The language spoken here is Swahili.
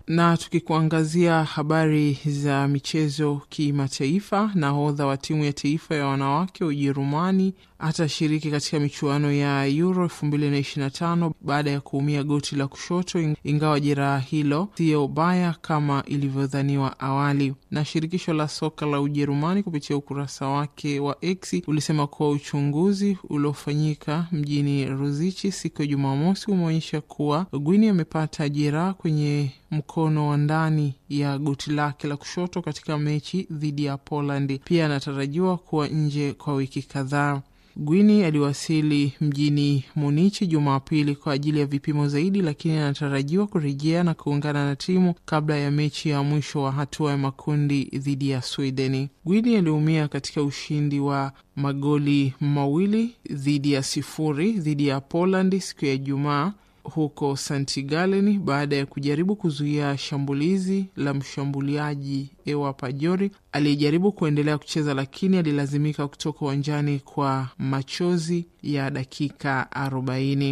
Na tukikuangazia habari za michezo kimataifa, nahodha wa timu ya taifa ya wanawake Ujerumani atashiriki katika michuano ya Euro 2025 baada ya kuumia goti la kushoto, ingawa jeraha hilo siyo baya kama ilivyodhaniwa awali. Na shirikisho la soka la Ujerumani kupitia ukurasa wake wa X ulisema kuwa uchunguzi uliofanyika mjini Ruzichi siku ya Jumamosi umeonyesha kuwa Gwini amepata jeraha kwenye mkono wa ndani ya goti lake la kushoto katika mechi dhidi ya Poland. Pia anatarajiwa kuwa nje kwa wiki kadhaa. Gwini aliwasili mjini Munichi Jumapili kwa ajili ya vipimo zaidi, lakini anatarajiwa kurejea na kuungana na timu kabla ya mechi ya mwisho wa hatua ya makundi dhidi ya Swedeni. Gwini aliumia katika ushindi wa magoli mawili dhidi ya sifuri dhidi ya Poland siku ya Ijumaa huko St Gallen baada ya kujaribu kuzuia shambulizi la mshambuliaji Ewa Pajori aliyejaribu kuendelea kucheza lakini alilazimika kutoka uwanjani kwa machozi ya dakika arobaini.